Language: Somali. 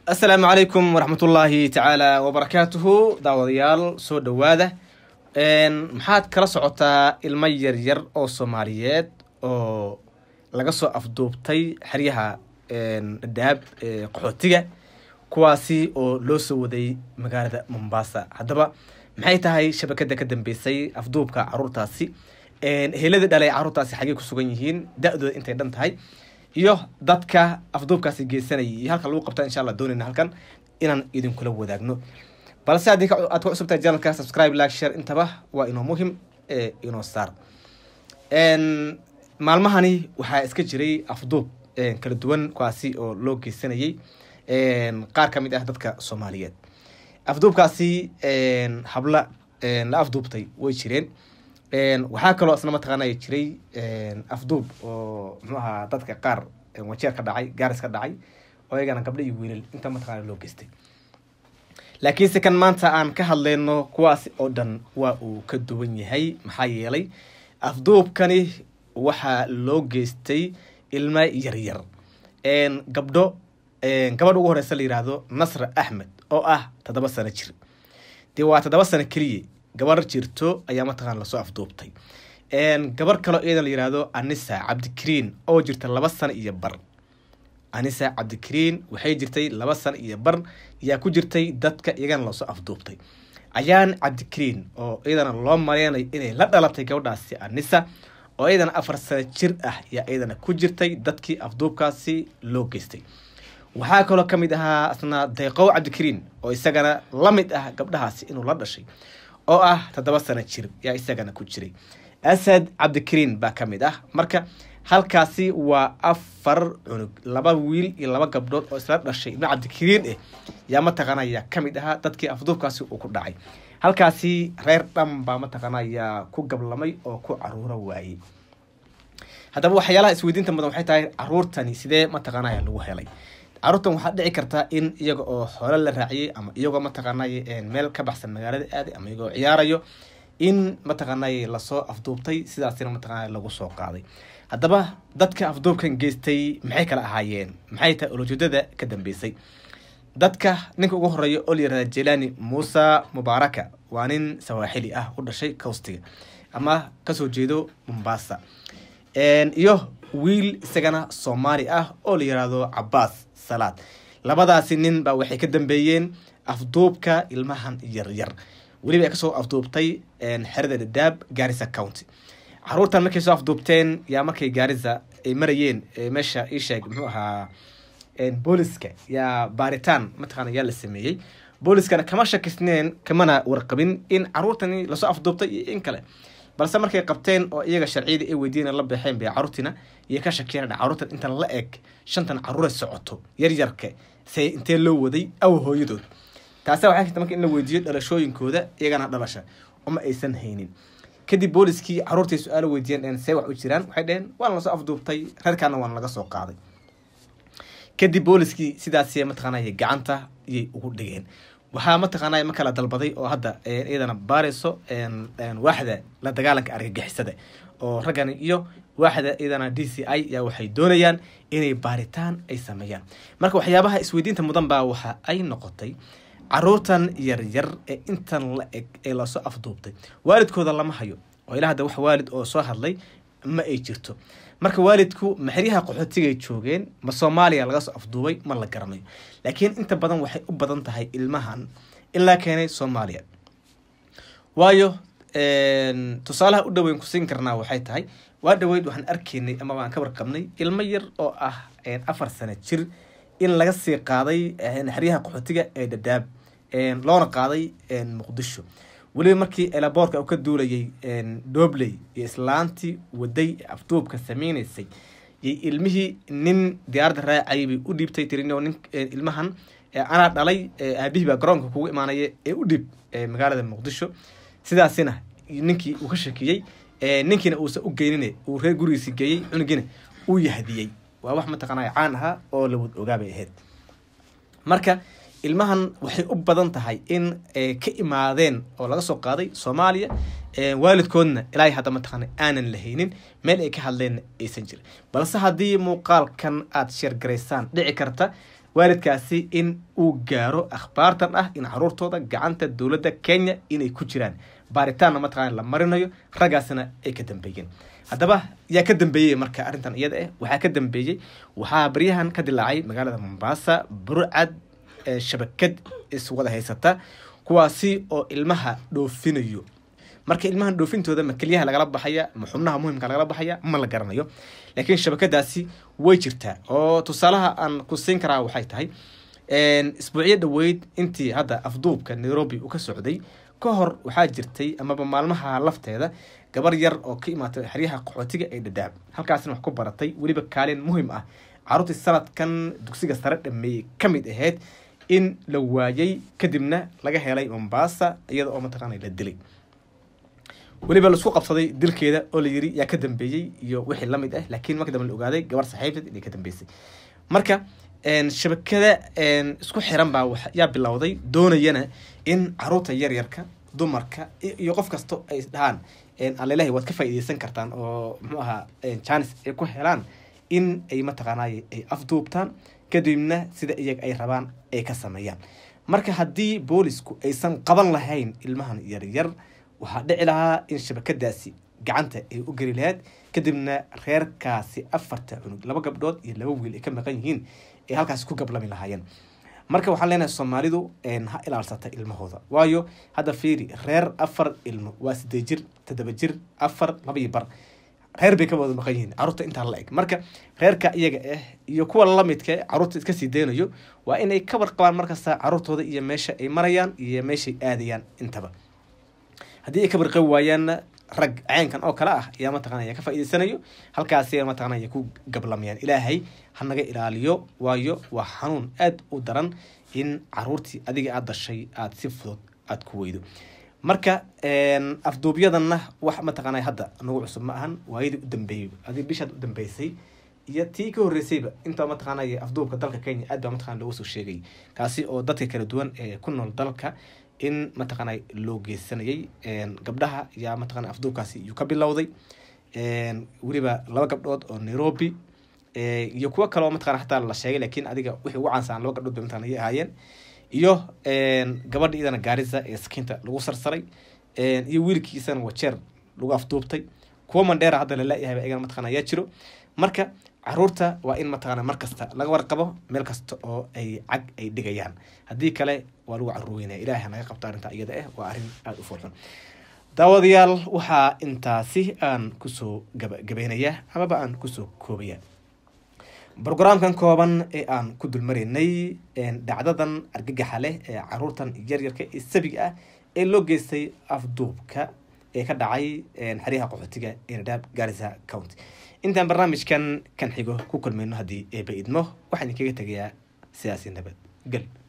asalaamu calaykum waraxmatullaahi tacaala wabarakaatuhu daawadayaal soo dhowaada maxaad kala socotaa ilmo yaryar oo soomaaliyeed oo laga soo afduubtay xeryaha dhadhaab qaxootiga kuwaasi oo loo soo waday magaalada mombasa haddaba maxay tahay shabakada ka dambeysay afduubka caruurtaasi heladii dhalay caruurtaasi xagey ku sugan yihiin da-dooda intay dhan tahay iyo dadka afduubkaasi geysanayay iyo halka lagu qabta insha allah doonayna halkan inaan idinkula wadaagno balse haddii aad ku cusubtahay janalka subscribe like share intaba waa inoo muhim ee inoo saar maalmahani waxaa iska jiray afduub kala duwan kuwaasi oo loo geysanayay qaar ka mid ah dadka soomaaliyeed afduubkaasi habla la afduubtay way jireen waxaa kaloo isna mataqaanay jiray afduub oo muxuu ahaa dadka qaar wajeer ka dhacay gaaris ka dhacay oo iyagana gabdho iyo wiilal inta mataqaana loo geystay laakiinse kan maanta aan ka hadlayno kuwaasi oo dhan waa uu ka duwan yahay maxaa yeelay afduubkani waxaa loo geystay ilmo yaryar gabdho gabadha ugu horeysa la yihahdo nasra axmed oo ah toddoba sano jir dee waa toddoba sano keliya gabar jirto ayaa mataqana lasoo afduubtay gabar kaloo iyadan la yihahdo anisa cabdikariin oo jirta laba sano iyo bar anisa cabdikariin waxay jirtay laba sano iyo bar ayaa ku jirtay dadka iyagana lasoo afduubtay ayaan cabdikariin oo iyadana loo mareynayo inay la dhalatay gabadhaasi anisa oo iyadana afar sano jir ah ayaa iyadana ku jirtay dadkii afduubkaasi loo geystay waxaa kaloo ka mid ahaa asna deeqow cabdikariin oo isagana la mid ah gabdhahaasi inuu la dhashay oo ah toddoba sano jir yaa isagana ku jiray asad cabdikariin baa ka mid ah marka halkaasi waa afar cunug laba wiil iyo laba gabdhood oo isla dhashay ibno cabdikariin eh yaa mataqaanaya ka mid ahaa dadkii afduubkaasi uu ku dhacay halkaasi reer dhan baa mataqaanaya ku gablamay oo ku caruuro waayey haddaba waxyaalaha isweydiinta mudan waxay tahay caruurtani sidee mataqaanaya lagu helay caruurtan waxaa dhici karta in iyaga oo xoolo la raaciyey ama iyagoo mataqaanay meel ka baxsan magaalada aaday ama iyagoo ciyaarayo in mataqaanay lasoo afduubtay sidaasina mataqaana lagu soo qaaday haddaba dadka afduubkan geystay maxay kala ahaayeen maxay tahay olojeedada ka dambeysay dadka ninka ugu horeeya oo la yirahda jelani muuse mubaaraka waa nin sawaaxili ah u dhashay cowstiga ama kasoo jeedo mombasa iyo wiil isagana soomaali ah oo la yirahdo cabaas salaad labadaasi nin baa waxay ka dambeeyeen afduubka ilmahan yaryar weliba ay kasoo afduubtay xerada dhadhaab gaarisa county caruurtan markay soo afduubteen yaa markay gaarisa ay marayeen meesha isheeg muxuu ahaa booliska yaa baaritaan mataqaana yaa la sameeyey booliskana kama shakisneen kamana warqabin in caruurtani lasoo afduubtay iyo in kale balse markay qabteen oo iyaga sharciyadii ay weydiina la baxeen bay caruurtiina iyo ka shakeen caruurtan intan la eg shantan caruura socoto yaryarka se intee loo waday aw hooyadood taasa waxay karta marka in la weydiiyo dhalashooyinkooda iyagana dhalasha uma aysan haynin kadib booliskii caruurtay su-aalo weydiiyeen see wax u jiraan waxay dheheen waana lasoo afduubtay reerkaana waana laga soo qaaday kadib booliskii sidaas mataqaanay gacanta iyay ugu dhigeen waxaa mataqaanay ma kala dalbaday oo hadda iyadana baarayso waaxda la dagaalanka argagixisada oo raggan iyo waaxda iyadana d c i yaa waxay doonayaan inay baaritaan ay sameeyaan marka waxyaabaha isweydiinta mudan baa waxa ay noqotay caruurtan yaryar ee intan la eg ee lasoo afduubtay waalidkooda lama hayo oo ilaa hadda wax waalid oo soo hadlay ma ay jirto marka waalidku maxeryaha qaxootigay joogeen ma soomaaliya laga soo afduubay ma la garanayo laakiin inta badan waxay u badan tahay ilmahan in laa keenay soomaaliya waayo tusaalaha u dhoweyn ku siin karnaa waxay tahay waa dhaweyd waxaan arkaynay ama waan ka warqabnay ilmo yar oo ah afar sano jir in laga sii qaaday xeryaha qaxootiga ee dhadhaab loona qaaday muqdisho weliba markii elaboorka uu ka duulayay dobley iyo islaantii waday afduubka sameynaysay yay ilmihii nin diyaaradda raacayay bay u dhiibtay tirin nin ilmahan anaa dhalay aabihii baa garoonka kugu imaanaya ee u dhiib magaalada muqdisho sidaasina ninkii uu ka shakiyey ninkiina uusan u geynin uu reer gurigiisi geeyey cunugiina uu yahdiyey waa wax mataqaanaa caan ahaa oo lawad ogaabay ahayd marka ilmahan waxay u badan tahay in ka imaadeen oo laga soo qaaday soomaaliya waalidkoodna ilaa hadda mataqaana aanan lahaynin meel ay ka hadleen aysan jirin balse haddii muuqaalkan aada sheergaraysaan dhici karta waalidkaasi in uu gaaro akhbaartan ah in caruurtooda gacanta dowladda kenya inay ku jiraan baaritaanna mataqana la marinayo raggaasna ay ka dambeeyeen haddaba yaa ka dambeeyey marka arrintan iyada ah waxaa ka dambeeyey waxaa baryahan ka dilaacay magaalada mombasa burcad shabakad iswada haysata kuwaasi oo ilmaha dhoofinayo marka ilmahan dhoofintooda ma kelyaha lagala baxaya ma xubnaha muhimka lagala baxaya ma la garanayo laakiin shabakadaasi way jirtaa oo tusaalaha aan ku siin karaa waxay tahay isbuucyo dhaweyd intii hadda afduubka nairobi uu ka socday ka hor waxaa jirtay amaba maalmaha lafteeda gabar yar oo ka imaatay xeryaha qaxootiga ee dhadhaab halkaasina wax ku baratay weliba kaalin muhim ah caruurtii sanadkan dugsiga sare dhameeyey ka mid ahayd in la waayay kadibna laga helay mombasa iyada oo mataqaana la dilay weliba laisku qabsaday dilkeeda oo la yiri yaa ka dambeeyey iyo wixii lamid ah laakiin marka dambe la ogaaday gabar saxiibteed inay ka dambeysay marka shabakada isku xiran baa yaa bilowday doonayana in caruurta yaryarka dumarka iyo qof kasto ay dhahaan alelahi waad ka faa'iideysan kartaan oo muxuu ahaa janis ay ku helaan in ay mataqaanay ay afduubtaan kadibna sida iyaga ay rabaan ay ka sameeyaan marka haddii boolisku aysan qaban lahayn ilmahan yaryar waxaa dhici lahaa in shabakadaasi gacanta ay u geli lahayd kadibna reerkaasi afarta cunug laba gabdhood iyo laba wiil ay ka maqan yihiin ay halkaasi ku gablami lahaayeen marka waxaan leenahay soomaalidu ha ilaalsata ilmahooda waayo hadda fiiri reer afar ilmo waa sideed jir toddoba jir afar laba iyo bar reer bay ka wada maqan yihiin caruurta intaa la eg marka reerka iyaga ah iyo kuwa lamidka caruurta iska sii daynayo waa inay ka warqabaan markasta caruurtooda iyo meesha ay marayaan iyo meeshay aadayaan intaba haddii ay ka barqabi waayaanna rag caynkan oo kale ah ayaa mataqana ayaa ka faa'iideysanayo halkaasi mataqana ay ku gablamayaan ilaahay ha naga ilaaliyo waayo waa xanuun aada u daran in caruurtii adiga aada dashay aada si fudud aada ku weydo marka afduubyadanna wax mataqaana hadda nagu cusub ma ahan waayadii u dambeeyey adi bishaad u dambeysay iyo tii ka horreysayba intaa mataqaanay afduubka dalka kenya aad baa mataqana looga soo sheegay kaasi oo dadka kala duwan ee ku nool dalka in mataqaana loo geysanayay gabdhaha yaa mataqana afduubkaasi iyuu ka bilowday weliba laba gabdhood oo nairobi iyo kuwo kaleoo mataqana hataa la sheegay laakiin adiga wixii ugu caansan laba gabdhood bay mataqana ayay ahaayeen iyo gabadha iyadana gaarisa ee sakiinta lagu sarsaray iyo wiilkiisana wajeer lagu afduubtay kuwa mandheera hadda lala-yahay iyagana mataqana ayaa jiro marka caruurta waa in mataqana mar kasta laga warqabo meel kasta oo ay cag ay dhigayaan haddii kale waa lagu caruweynaya ilahay naga qabto arrintaa iyada ah waa arrin aada u foolxun daawadayaal waxaa intaasi aan kusoo gabagabeynaya amaba aan kusoo koobaya brograamkan kooban ee aan ku dulmaraynay dhacdadan argagaxa leh ee caruurtan yaryarka ee sabiga ah ee loo geystay afduubka ee ka dhacay xeryaha qaxootiga ee nadhaab garisa county intaan barnaamijkan kan xigo ku kulmayno haddii eeba idmo waxaan idinkaga tegayaa sidaasi nabad gel